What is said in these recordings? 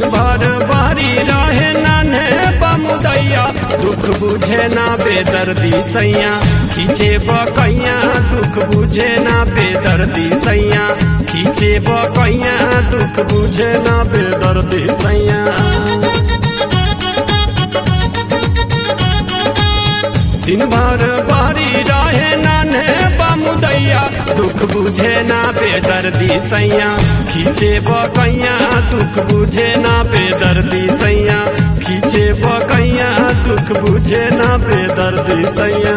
भर बारी रहे नाने बमुदैया दुख बुझे ना बेदर्दी सैया खींचे बकैया दुख बुझे ना बेदर्दी सैया खींचे बकैया दुख बुझे ना बेदर्दी सैया दिन भर बारी रहे नाने बमुदैया दुख बुझे ना बेदर्दी सैया खींचे बकैया दुख बुझे ना बेदर्दी सैया खींचे बकैया दुख बुझे ना बेदर्दी सैया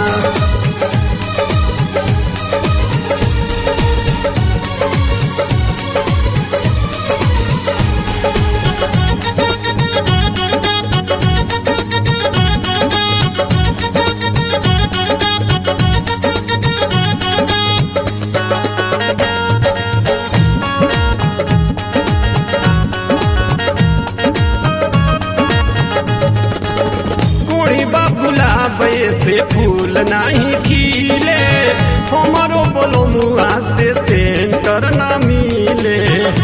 कोई गुलाब से फूल नहीं खिले हमारो बोलो मुआ से सेंटर ना मिले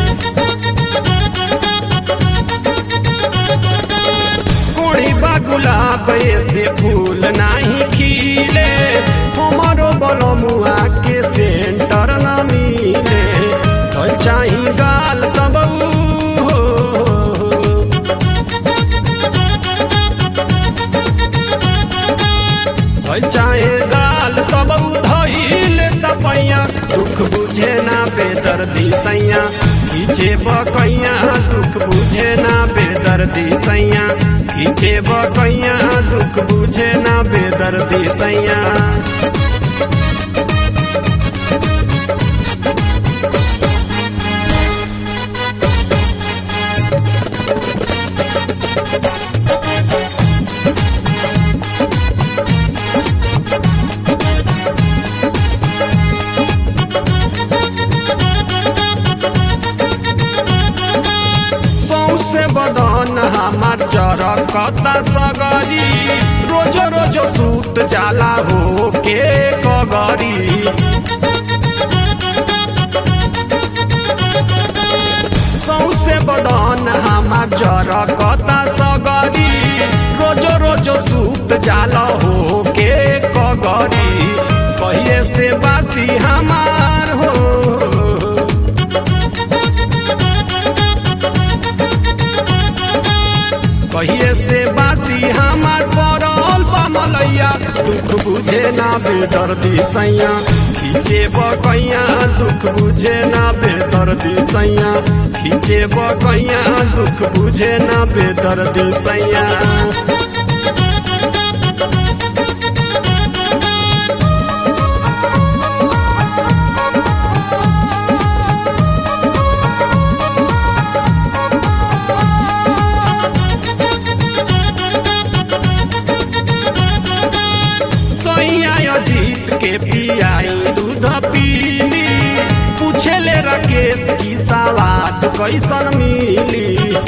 कोई गुलाब से फूल नहीं खिले हमारो बोलो मुआ के सेंटर ना मिले तो चाही गाल तब हो भई चाहे गाल तब धैल तपैया दुख बुझे ना बेदर्दी सैया खींचे बकैया दुख बुझे ना बेदर्दी सैया खींचे बकैया दुख बुझे ना बेदर्दी सैया सौसे बदन हमार चरकता सगरी रोज रोज सूत जाला हो के कगरी सौसे बदन हमार चरकता सगरी रोज रोज सूत जाला हो के कगरी कहिए से बासी हमार हो कहिए से बासी हमार पड़ल बमलैया दुख बुझे ना बेदर्दी सैया खींचे बकैया दुख बुझे ना बेदर्दी सैया खींचे बकैया दुख बुझे ना बेदर्दी सैया सैया जीत के पियाई दूध पीली पूछले राकेश की सवाद कैसन मिली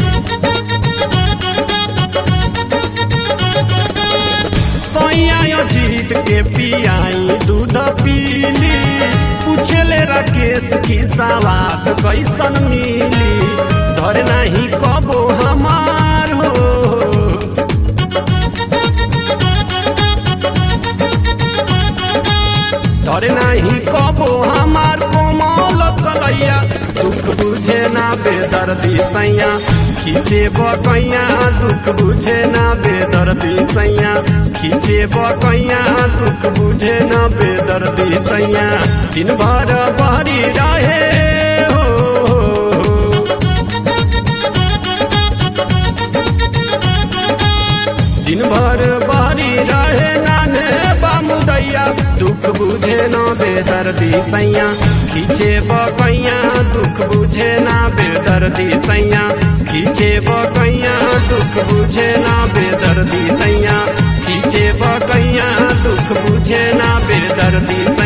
सैया जीत के पियाई दूध पीली पूछले राकेश की सवाद कैसन मिली धर नहीं कबो हमार हो धरे नाही कबो हमार कोमल कलैया दुख बुझे ना बेदर्दी सैया खींचे बकैया दुख बुझे ना बेदर्दी सैया खींचे बकैया दुख बुझे ना बेदर्दी सैया दिन भर बहरी रहे हो दिन भर बारी रहे नाने बामुदैया दुख बुझे ना बेदर्दी सैया खींचे बकैया दुख बुझे ना बेदर्दी सैया खींचे बकैया दुख बुझे ना बेदर्दी सैया खींचे बकैया दुख बुझे ना बेदर्दी